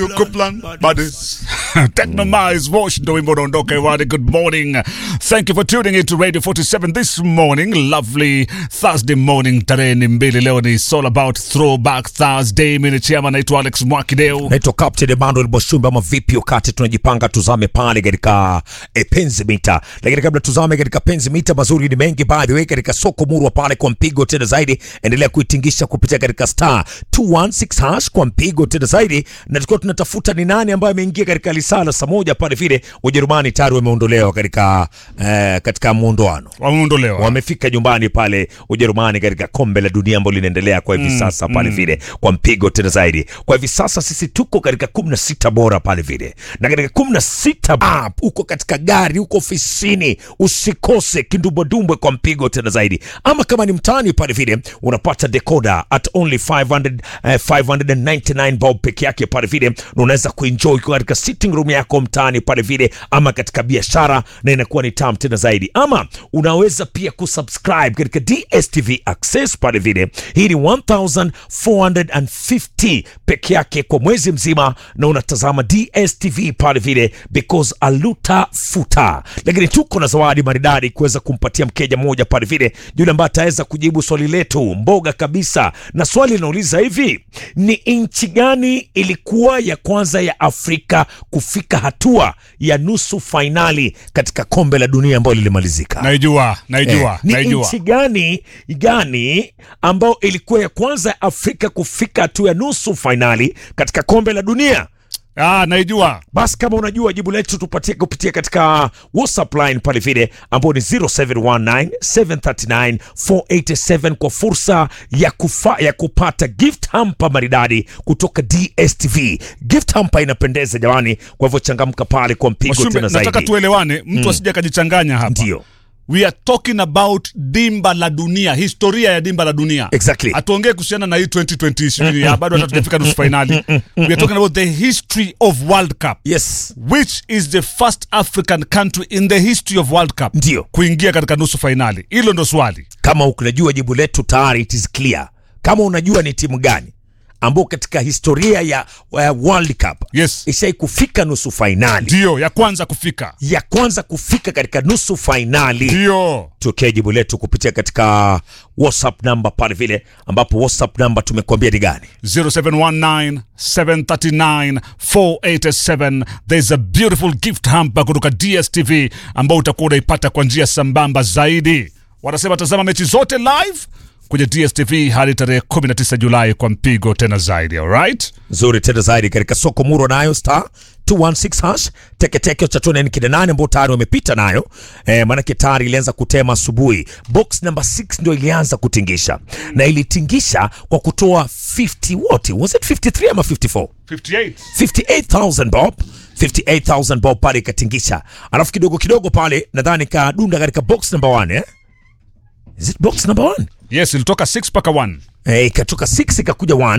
Coupland Buddies. Technomize Wash ndo wimbo unaondoka hewani. Good morning. Thank you for tuning in to Radio 47 this morning. Lovely Thursday morning. Tarehe ni mbili leo ni it's all about throwback Thursday. Mimi ni chama naitwa Alex Mwakideu. naitwa Captain Emmanuel Boshumba ama vipi? Wakati tunajipanga tuzame pale katika e, penzi mita, lakini kabla tuzame katika penzi mita, mazuri ni mengi by the way, katika soko murwa pale kwa mpigo tena zaidi, endelea kuitingisha kupitia katika star 216 hash kwa mpigo tena zaidi, na tulikuwa tunatafuta ni nani ambaye ameingia katika lisala saa moja pale vile. Ujerumani tayari wameondolewa katika eh, katika muondoano Wameondolewa. wamefika nyumbani pale Ujerumani katika kombe la dunia ambalo linaendelea kwa hivi sasa pale vile kwa mpigo tena zaidi. Kwa hivi sasa sisi tuko katika kumi na sita bora pale vile, na katika kumi na sita ah, uko katika gari, uko ofisini, usikose kindumbwedumbwe kwa mpigo tena zaidi. Ama kama ni mtaani pale vile, unapata decoder at only 500, eh, 599 bob peke yake pale vile, na unaweza kuenjoy ukiwa katika sitting room yako mtaani pale vile, ama katika biashara, na inakuwa ni tamu tena zaidi. Ama unaweza pia kusubscribe katika DSTV Access pale vile, hii ni 1450 peke yake kwa mwezi mzima, na unatazama DSTV pale vile because aluta futa. Lakini tuko na zawadi maridadi kuweza kumpatia mkeja mmoja pale vile, yule ambaye ataweza kujibu swali letu mboga kabisa, na swali linauliza hivi: ni nchi gani ilikuwa ya kwanza ya Afrika kufika hatua ya nusu fainali katika kombe la dunia ambayo lilimalizika? Naijua, naijua, Eh, ni naijua. nchi gani gani ambayo ilikuwa ya kwanza ya Afrika kufika hatua ya nusu fainali katika kombe la dunia? Ah, naijua. Basi kama unajua jibu letu tupatie kupitia katika WhatsApp line pale vile ambao ni 0719 739 487 kwa fursa ya, kufa, ya kupata gift hamper maridadi kutoka DSTV. Gift hamper inapendeza jamani, kwa hivyo changamka pale kwa mpigo Washumbe, tena nataka zaidi. tuelewane, mtu asije akajichanganya hapa. Ndio. We are talking about dimba la dunia, historia ya dimba la dunia. Exactly. Hatuongee kuhusiana na hii 2020 ishirini, ya bado hata tujafika nusu finali. We are talking about the history of World Cup. Yes. Which is the first African country in the history of World Cup Ndio. kuingia katika nusu fainali? Hilo ndo swali. kama unajua jibu letu tayari it is clear. Kama unajua ni timu gani ambao katika historia ya uh, World Cup Yes. ishai kufika nusu fainali, Ndio ya kwanza kufika. ya kwanza kufika katika nusu fainali, Ndio. tokea jibu letu kupitia katika WhatsApp namba pale vile, ambapo WhatsApp namba tumekuambia ni gani? 0719 739 487 there's a beautiful gift hamper kutoka DSTV ambao utakuwa unaipata kwa njia sambamba zaidi. Wanasema tazama mechi zote live kwenye DSTV hadi tarehe 19 Julai kwa mpigo tena zaidi. Alright? nzuri tena zaidi katika soko muro nayo star 216 hash teketeke cha tuone ni kina nane ambao tayari wamepita nayo eh, maanake tayari ilianza kutema asubuhi. Box number 6 ndio ilianza kutingisha na ilitingisha kwa kutoa 50 wote, was it 53 ama 54? 58. 58000 bob 58000 bob pale ikatingisha, alafu kidogo kidogo pale nadhani kadunda katika box number 1 eh? Is it box number 1? Yes, ilitoka 6 mpaka 1. Eh, ikatoka 6 ikakuja 1